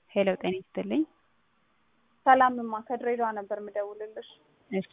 ሄሎ ጤና ይስጥልኝ። ሰላምማ ከድሬዳዋ ነበር የምደውልልሽ። እሺ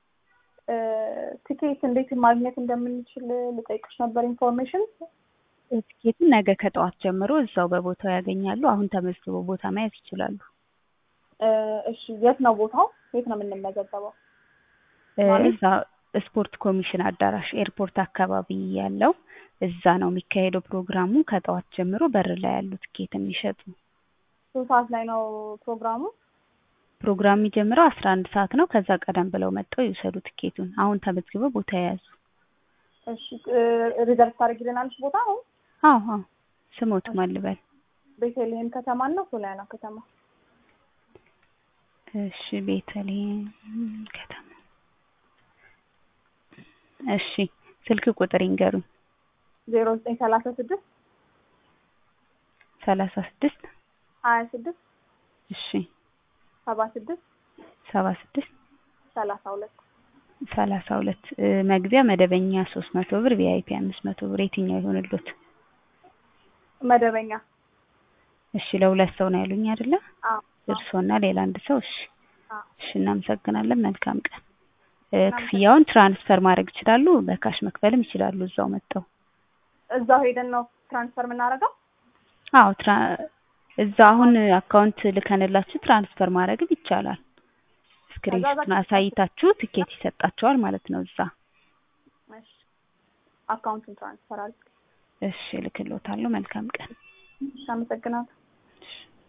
ትኬት እንዴት ማግኘት እንደምንችል ልጠይቅሽ ነበር ኢንፎርሜሽን። ትኬቱን ነገ ከጠዋት ጀምሮ እዛው በቦታው ያገኛሉ። አሁን ተመዝግበው ቦታ መያዝ ይችላሉ። እሺ የት ነው ቦታው? የት ነው የምንመዘገበው? እዛ ስፖርት ኮሚሽን አዳራሽ ኤርፖርት አካባቢ ያለው እዛ ነው የሚካሄደው ፕሮግራሙ። ከጠዋት ጀምሮ በር ላይ ያሉ ትኬት የሚሸጡ ስንት ሰዓት ላይ ነው ፕሮግራሙ? ፕሮግራም የሚጀምረው አስራ አንድ ሰዓት ነው። ከዛ ቀደም ብለው መጥተው ይውሰዱ ትኬቱን። አሁን ተመዝግበው ቦታ የያዙ። እሺ ሪዘርቭ ታደርጊልናለሽ ቦታ አሁን? አዎ አዎ። ስሞቱ ማን ልበል? ቤተልሔም ከተማ እና ሶሊያና ከተማ። እሺ ቤተልሔም ከተማ። እሺ ስልክ ቁጥር ይንገሩኝ። ዜሮ ዘጠኝ ሰላሳ ስድስት ሰላሳ ስድስት ሀያ ስድስት እሺ ሰባ ስድስት ሰባ ስድስት ሰላሳ ሁለት ሰላሳ ሁለት መግቢያ መደበኛ ሶስት መቶ ብር ቪአይፒ አምስት መቶ ብር የትኛው ይሆንልዎት? መደበኛ እሺ ለሁለት ሰው ነው ያሉኝ አይደለ? አዎ እርስዎና ሌላ አንድ ሰው። እሺ አዎ። እሺ እናመሰግናለን። መልካም ቀን። ክፍያውን ትራንስፈር ማድረግ ይችላሉ፣ በካሽ መክፈልም ይችላሉ እዛው መጥተው። እዛው ሄደን ነው ትራንስፈር የምናደርገው? አዎ ትራ እዛ አሁን አካውንት ልከንላችሁ ትራንስፈር ማድረግም ይቻላል። ስክሪንሾቱን አሳይታችሁ ትኬት ይሰጣቸዋል ማለት ነው እዛ። እሺ አካውንቱን ትራንስፈር አድርግ። እሺ እልክልዎታለሁ። መልካም ቀን። እሺ አመሰግናለሁ። እሺ